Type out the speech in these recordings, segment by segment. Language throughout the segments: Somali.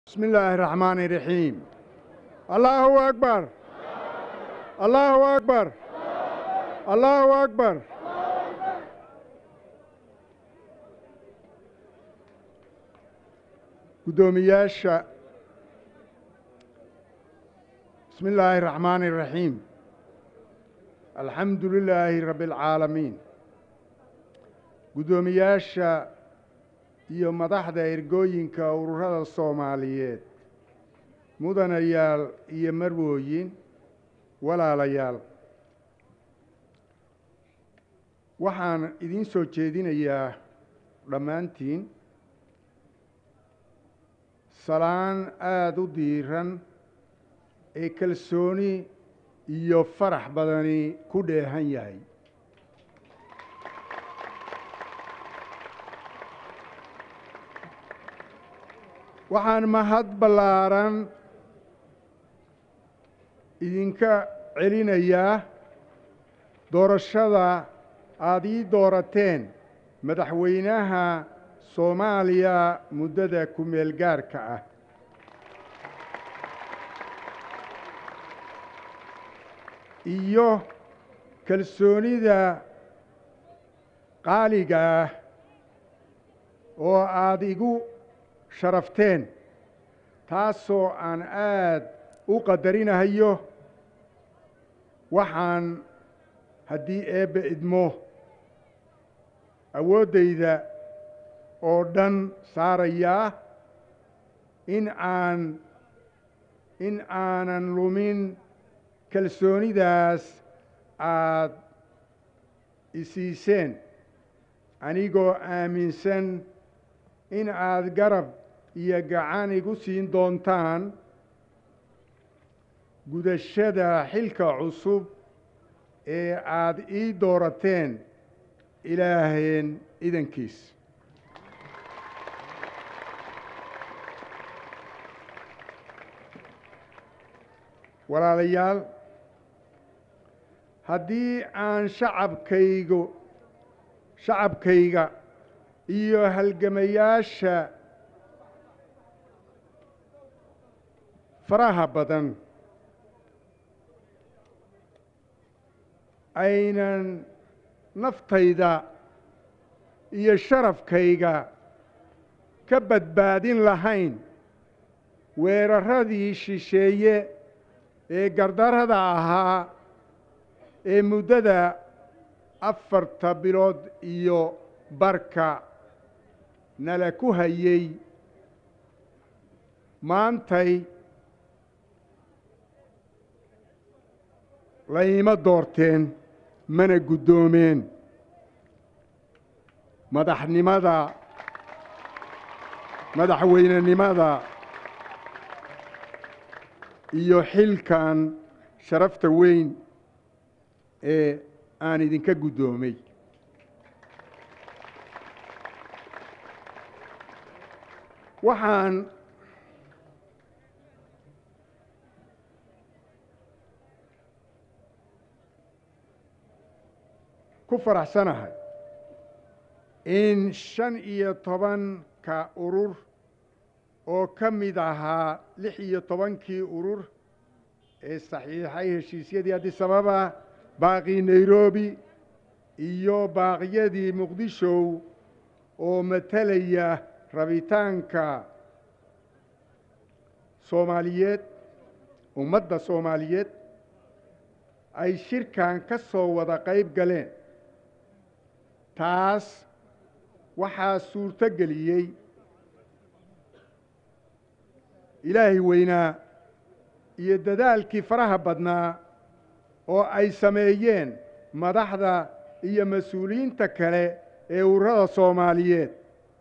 بسم الله الرحمن الرحيم الله أكبر الله أكبر الله أكبر gudoomiyaasha bismi illaahi الraxmaani الraxiim alxamdu lilaahi rabbi اlcaalamiin guddoomiyaasha iyo madaxda ergooyinka ururada soomaaliyeed mudanayaal iyo marwooyin walaalayaal waxaan idiin soo jeedinayaa dhammaantiin salaan aada u diiran ee kalsooni iyo farax badani ku dheehan yahay waxaan mahad ballaaran idinka celinayaa doorashada aada ii doorateen madaxweynaha soomaaliya muddada ku-meel gaarka ah iyo kalsoonida qaaliga ah oo aada igu sharafteen taasoo aan aad u qadarinahayo waxaan haddii eebbe idmo awooddayda oo dhan saarayaa in aan in aanan lumin kalsoonidaas aad isiiseen anigoo aaminsan in aad garab iyo gacan igu siin doontaan gudashada xilka cusub ee aad ii doorateen ilaaheen idankiis walaalayaal haddii aan shacabkaygu shacabkayga iyo halgamayaasha faraha badan aynan naftayda iyo sharafkayga ka badbaadin lahayn weeraradii shisheeye ee gardarada ahaa ee muddada afarta bilood iyo barka nala ku hayey maantay layma doorteen mana guddoomeen madaxnimada madaxweynenimada iyo xilkan sharafta weyn ee aan idinka guddoomay waxaan ku faraxsanahay in shan iyo tobanka urur oo ka mid ahaa lix iyo tobankii urur ee saxiixay heshiisyadii addis ababa baaqii nairobi iyo baaqyadii muqdishow oo matalaya rabitaanka soomaaliyeed ummadda soomaaliyeed ay shirkan ka soo wada qayb galeen taas waxaa suurto geliyey ilaahay weynaa iyo dadaalkii faraha badnaa oo ay sameeyeen madaxda iyo mas-uuliyiinta kale ee ururada soomaaliyeed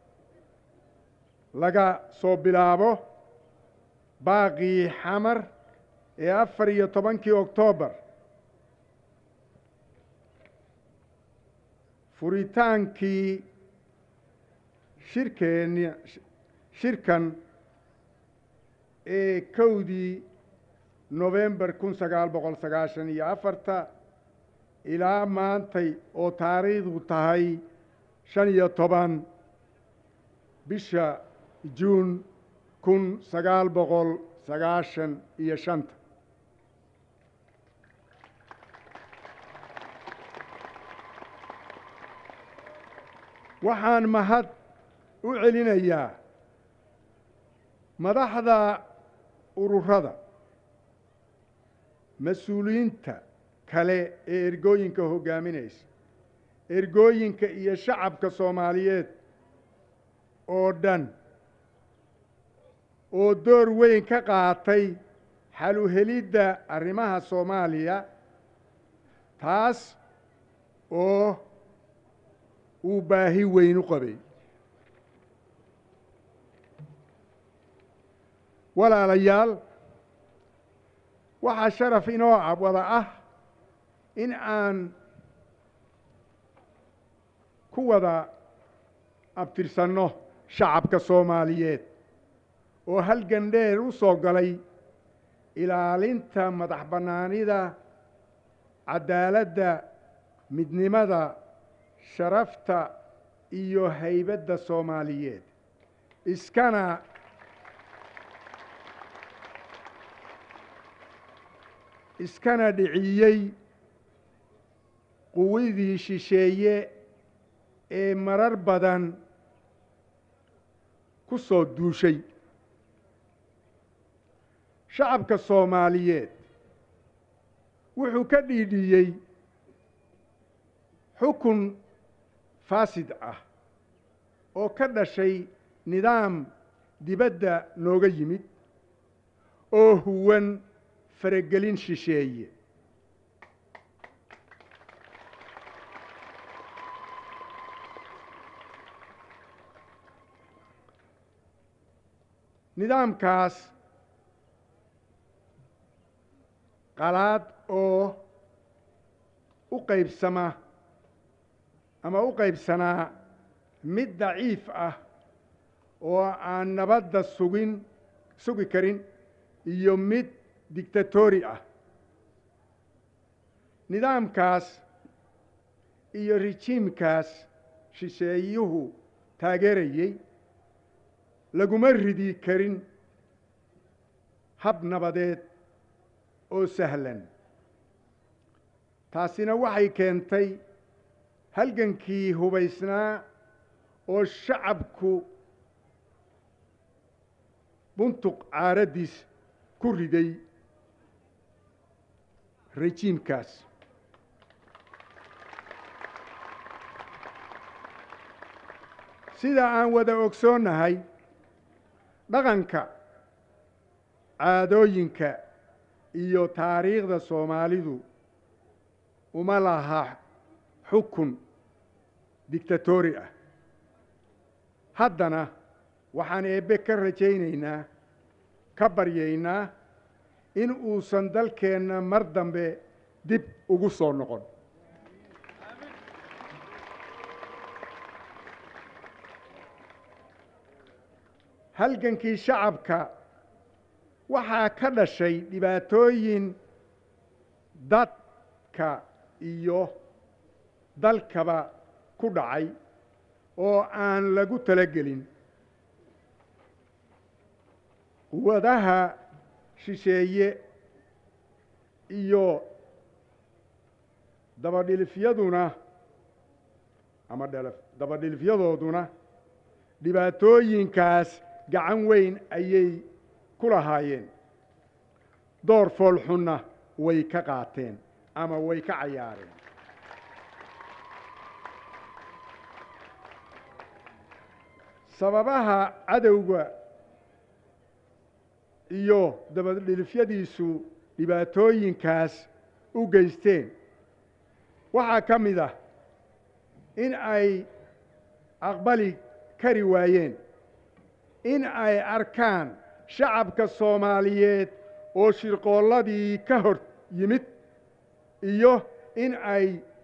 laga soo bilaabo baaqii xamar ee afar iyo tobankii oktoobar furitaankii shirkeenni shirkan ee kowdii nofembar kun sagaal boqol sagaashan iyo afarta ilaa maantay oo taariikhdu tahay shan iyo toban bisha juun kun sagaal boqol sagaashan iyo shanta waxaan mahad u celinayaa madaxda ururada mas-uuliyiinta kale ee ergooyinka hoggaaminaysa ergooyinka iyo shacabka soomaaliyeed oo dhan oo door weyn ka qaatay xaluhelidda arrimaha soomaaliya taas oo uu baahi weyn u qabay walaalayaal waxaa sharaf inoo wada ah in aan ku wada abtirsanno shacabka soomaaliyeed oo halgan dheer u soo galay ilaalinta madax bannaanida caddaaladda midnimada sharafta iyo haybadda soomaaliyeed iskana iskana dhiciyey quwadii shisheeye ee marar badan ku soo duushay shacabka soomaaliyeed wuxuu ka dhiidhiyey xukun faasid ah oo ka dhashay nidaam dibadda nooga yimid oo huwan faragelin shisheeye nidaamkaas qalaad oo u qaybsama ama u qaybsanaa mid daciif ah oo aan nabadda sugin sugi karin iyo mid dictatori ah nidaamkaas iyo rejiimkaas shisheeyuhu taageerayey laguma ridi karin hab nabadeed oo sahlan taasina waxay keentay halgankii hubaysnaa oo shacabku buntuq caaraddiis ku riday rejiimkaas sida aan wada ogsoonnahay dhaqanka caadooyinka iyo taariikhda soomaalidu uma laha xukun dictatori ah haddana waxaan eebbe ka rajaynaynaa ka baryaynaa in uusan dalkeenna mar dambe dib ugu soo noqon halgankii shacabka waxaa ka dhashay dhibaatooyin dadka iyo dalkaba ku dhacay oo aan lagu talagelin quwadaha shisheeye iyo dabadhilifyaduna ama dabadhilifyadooduna dhibaatooyinkaas gacan weyn ayay ku lahaayeen door foolxunna way ka qaateen ama way ka cayaareen sababaha cadowga iyo dabadhilifyadiisu dhibaatooyinkaas u geysteen waxaa ka mid ah in ay aqbali kari waayeen in ay arkaan shacabka soomaaliyeed oo shirqoolladii ka hor yimid iyo in ay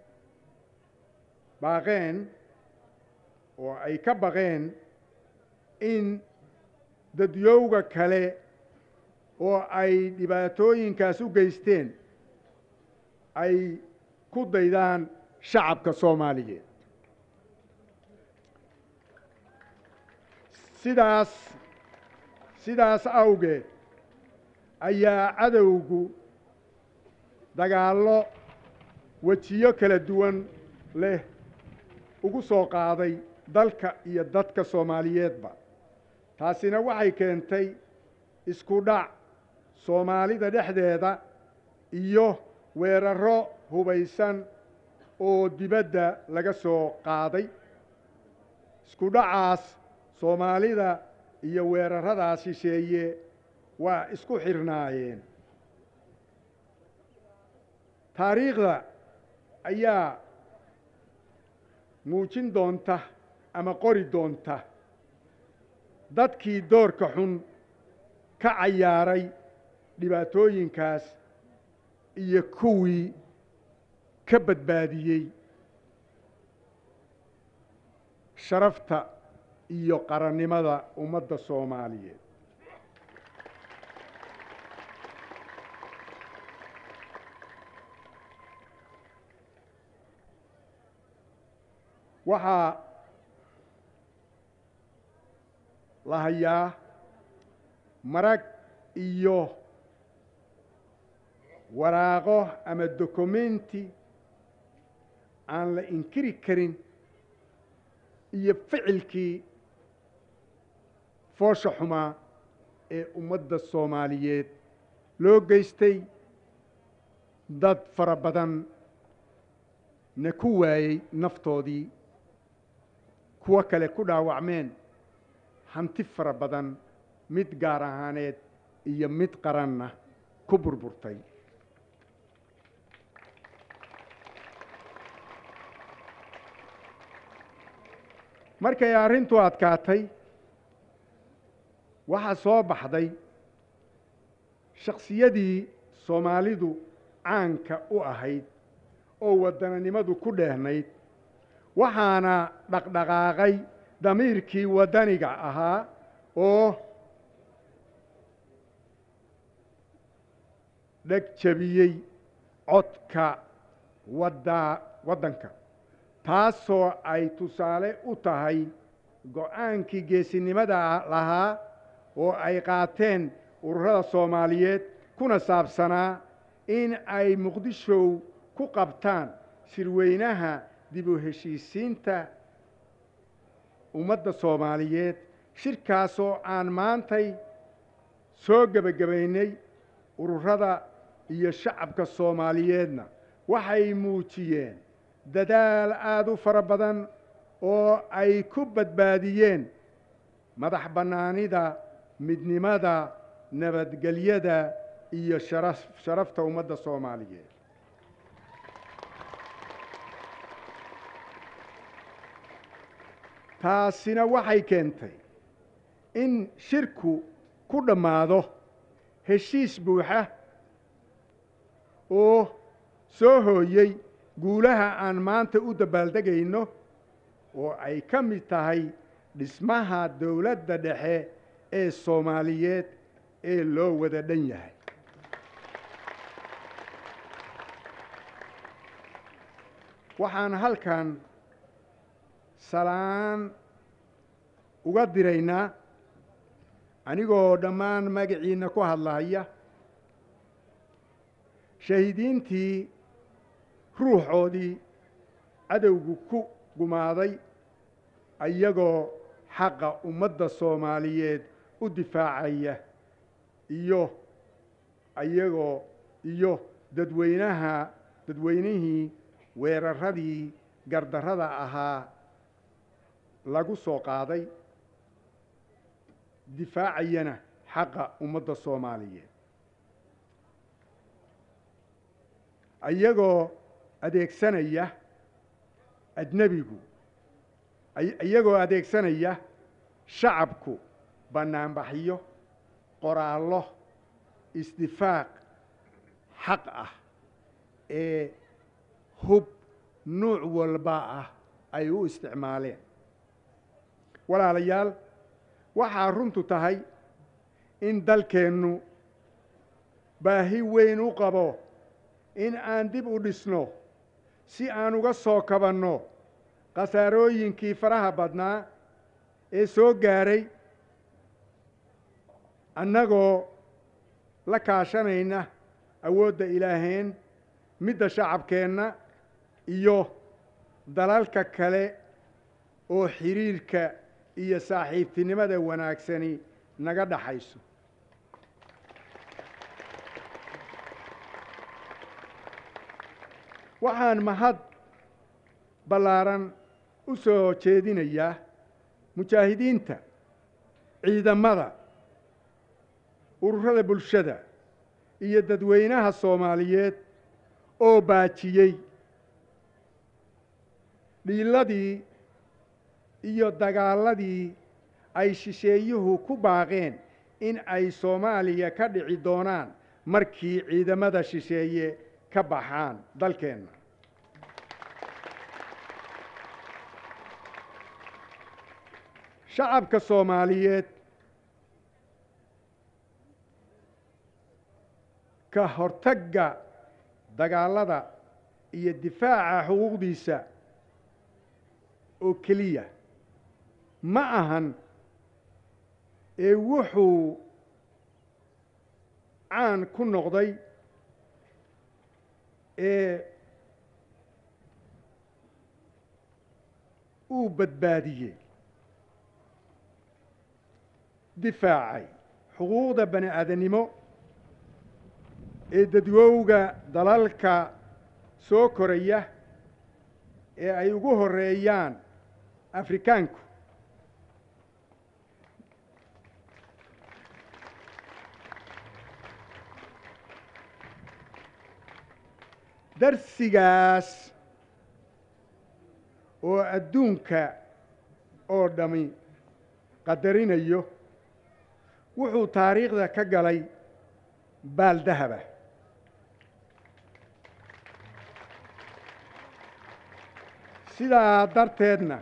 baaqeen oo ay ka baqeen in dadyowga kale oo ay dhibaatooyinkaas u geysteen ay ku daydaan shacabka soomaaliyeed sidaas sidaas awgeed ayaa cadowgu dagaallo wejiyo kala duwan leh ugu soo qaaday dalka iyo dadka soomaaliyeedba taasina waxay keentay isku dhac soomaalida dhexdeeda iyo weerarro hubaysan oo dibadda laga soo qaaday isku dhacaas soomaalida iyo weerarradaas shisheeye waa isku xirnaayeen taariikhda ayaa muujin doonta ama qori doonta dadkii doorka xun ka cayaaray dhibaatooyinkaas iyo kuwii ka badbaadiyey sharafta iyo qarannimada ummadda soomaaliyeed waxaa la hayaa marag iyo waraaqo ama dokumenti aan la inkiri karin iyo ficilkii foosha xumaa ee ummadda soomaaliyeed loo geystay dad fara badan na ku waayey naftoodii kuwo kale ku dhaawacmeen hanti fara badan mid gaar ahaaneed iyo mid qaranna ku burburtay markay arrintu adkaatay waxaa soo baxday shaksiyadii soomaalidu caanka u ahayd oo waddananimadu ku dheehnayd waxaana dhaqdhaqaaqay damiirkii waddaniga ahaa oo dheg jabiyey codka wadda waddanka taasoo ay tusaale u tahay go-aankii geesinimada lahaa oo ay qaateen ururada soomaaliyeed kuna saabsanaa in ay muqdishow ku qabtaan shirweynaha dib u heshiisiinta ummadda soomaaliyeed shirkaasoo aan maantay soo gebagabaynay ururada iyo shacabka soomaaliyeedna waxay muujiyeen dadaal aada u fara badan oo ay ku badbaadiyeen madax bannaanida midnimada nabadgelyada iyo sharaf sharafta ummadda soomaaliyeed taasina waxay keentay in shirku ku dhammaado heshiis buuxa oo soo hooyey guulaha aan maanta u dabaaldegayno oo ay ka mid tahay dhismaha dowladda dhexe ee soomaaliyeed ee loo wada dhan yahay waxaan halkan salaan uga diraynaa anigoo dhammaan magaciinna ku hadlahaya shahiidiintii ruuxoodii cadowgu ku gumaaday iyagoo xaqa ummadda soomaaliyeed u difaacaya iyo iyagoo iyo dadweynaha dadweynihii weeraradii gardarrada ahaa lagu soo qaaday difaacayana xaqa ummadda soomaaliyeed iyagoo adeegsanaya ajnebigu iyagoo adeegsanaya shacabku bannaanbaxyo qoraallo isdifaaq xaq ah ee hub nuuc walba ah ay u isticmaaleen walaalayaal waxaa runtu tahay in dalkeennu baahi weyn u qabo in aan dib u dhisno si aan uga soo kabanno khasaarooyinkii faraha badnaa ee soo gaaray annagoo la kaashanayna awoodda ilaaheen midda shacabkeenna iyo dalalka kale oo xidhiirka iyo saaxiibtinimada wanaagsani naga dhaxayso waxaan mahad ballaaran u soo jeedinayaa mujaahidiinta ciidamada ururada bulshada iyo dadweynaha soomaaliyeed oo baajiyey dhiiladii iyo dagaaladii ay shisheeyuhu ku baaqeen in ay soomaaliya ka dhici doonaan markii ciidamada shisheeye ka baxaan dalkeenna shacabka soomaaliyeed ka hortagga dagaalada iyo difaaca xuquuqdiisa oo keliya ma ahan ee wuxuu caan ku noqday ee uu badbaadiyey difaacay xuquuqda bani aadannimo ee dadwowga dalalka soo koraya ee ay ugu horeeyaan afrikaanku darsigaas oo adduunka oo dhammi qadarinayo wuxuu taariikhda ka galay baaldahaba sidaa darteedna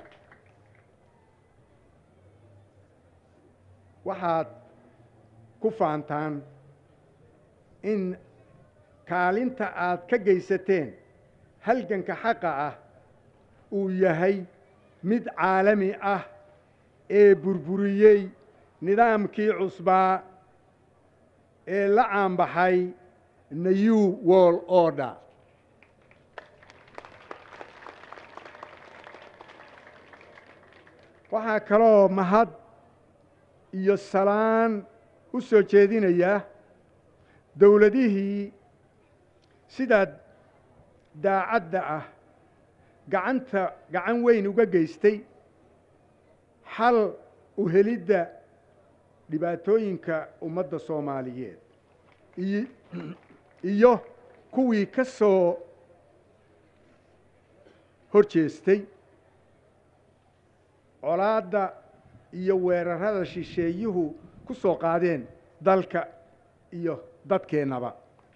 waxaad ku faantaan in kaalinta aad ka geysateen halganka xaqa ah uu yahay mid caalami ah ee burburiyey nidaamkii cusbaa ee la caanbaxay new world order waxaa kaloo mahad iyo salaan u soo jeedinayaa dowladihii sidaa daacadda ah gacanta gacan weyn uga geystay xal u helidda dhibaatooyinka ummadda soomaaliyeed iyo kuwii ka soo hor jeestay colaadda iyo weerarada shisheeyuhu ku soo qaadeen dalka iyo dadkeennaba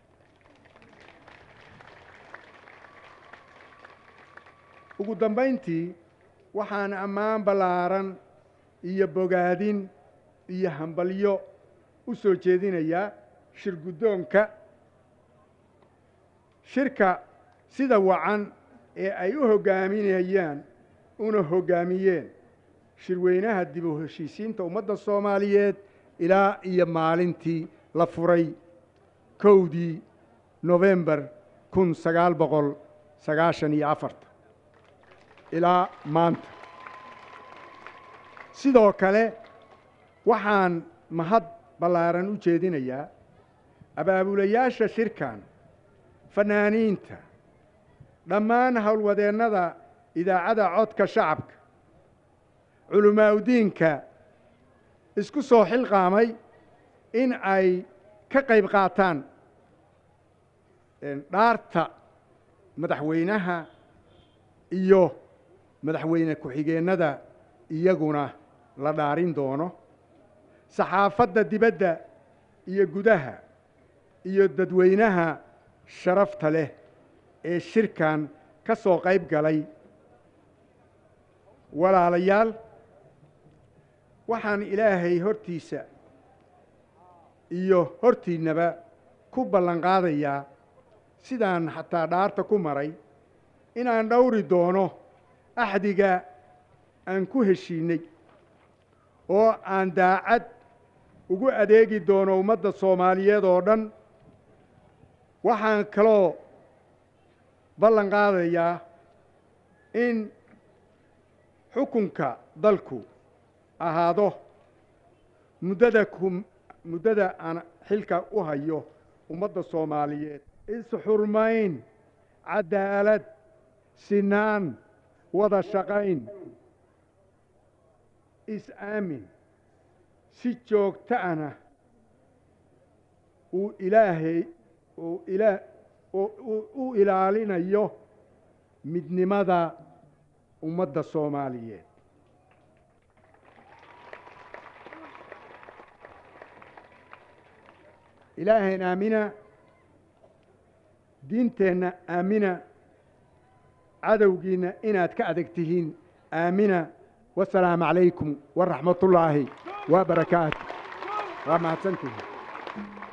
ugu dambayntii waxaan ammaan ballaaran iyo bogaadin iyo hambalyo u soo jeedinayaa shir guddoonka shirka sida wacan ee ay u hoggaaminayaan una hoggaamiyeen shirweynaha dib u heshiisiinta ummadda soomaaliyeed ilaa iyo maalintii la furay kowdii nofembar kun sagaal boqol sagaashan iyo afarta ilaa maanta sidoo kale waxaan mahad ballaaran u jeedinayaa abaabulayaasha shirkan fanaaniinta dhammaan howlwadeennada idaacadda codka shacabka culimaauddiinka isku soo xilqaamay in ay ka qayb qaataan dhaarta madaxweynaha iyo madaxweyne ku-xigeennada iyaguna la dhaarin doono saxaafadda dibadda iyo gudaha iyo dadweynaha sharafta leh ee shirkan ka soo qayb galay walaalayaal waxaan ilaahay hortiisa iyo hortiinnaba ku ballan qaadayaa sidaan xataa dhaarta ku maray inaan dhowri doono axdiga aan ku heshiinnay oo aan daacad ugu adeegi doono ummadda soomaaliyeed oo dhan waxaan kaloo ballan qaadayaa in xukunka dalku ahaado muddada ku muddada aan xilka u hayo ummadda soomaaliyeed is-xurmayn cadaalad sinaan wada shaqayn is-aamin si joogto ana uu ilaahay uu ilaa u ilaalinayo midnimada ummadda soomaaliyeed ilaahayn aamina diinteenna aamina cadowgiinna inaad ka adag tihiin aamina wasalaamu calaykum waraxmat ullaahi wa barakaatu waa mahadsantihin